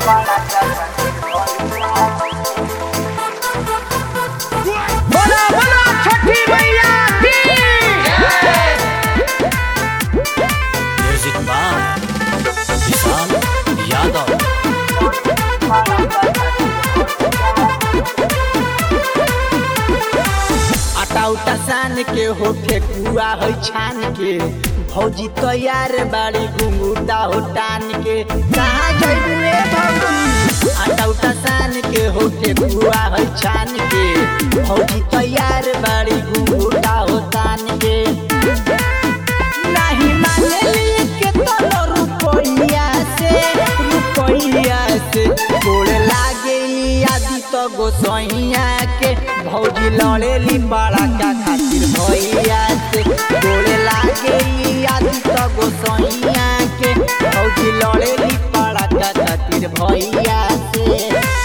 बोला बोला छठी मैया की म्यूजिक बाय विशाल यादव आटा उटा सान के हो ठेकुआ हो छान के भौजी तैयार बाड़ी घुंगूटा हो टान के कहाँ जइबू रे भौजी आटा उटा सान के हो ठेकुआ हो छान के भौजी तैयार बाड़ी घुंगूटा हो टान के नहीं मानेली के तोलो रुपैया से रुपैया से गोड़ लागे आदि तो गोसैया के भौजी लड़ेली बड़ा का खातिर भैया से गोड़ लागे आदि तो गोसैया के भौजी लड़ेली बड़ा का खातिर भैया से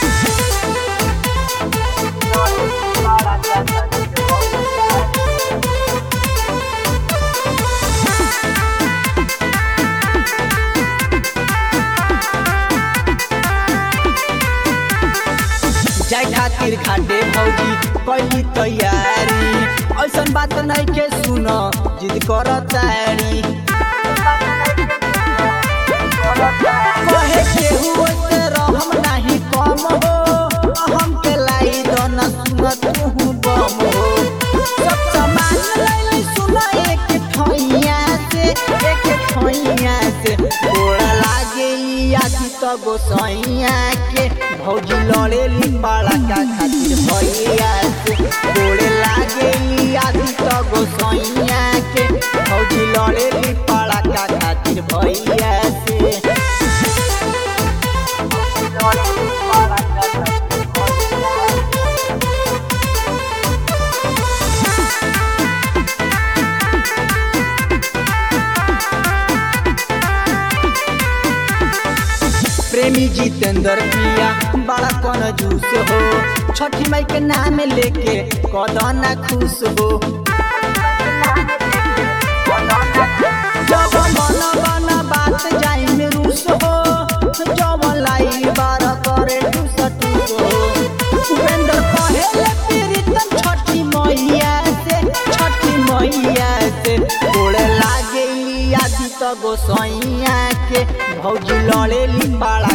जाय खातिर खाटे भौजी कैली तैयारी ऐसन बात नहीं के सुन जिद कर तारी कहे केहू से रहम नहीं कम हो हम के लाई दन सुन तू बम हो सब सामान लैली सुन एक ठैया से एक ठैया से गोड़ा लागे आदि तो गोसैया के भौजी लड़ेली बड़ा का खातिर भैया से गोड़े लागे आदि तो गोसैया के भौजी लड़ेली बड़ा का खातिर भैया से प्रेमी जितेंद्र पिया बड़ा कौन जूस हो छठी माई के नाम लेके कदना खुश हो जब मन बन बात जाई में रूस हो जब लाई बार करे टूस टूस हो उपेंद्र कहेले प्रीतम छठी मैया से छठी मैया से गोड़े लागे आदि तो गोसैया के भौजी लड़ेली बड़ा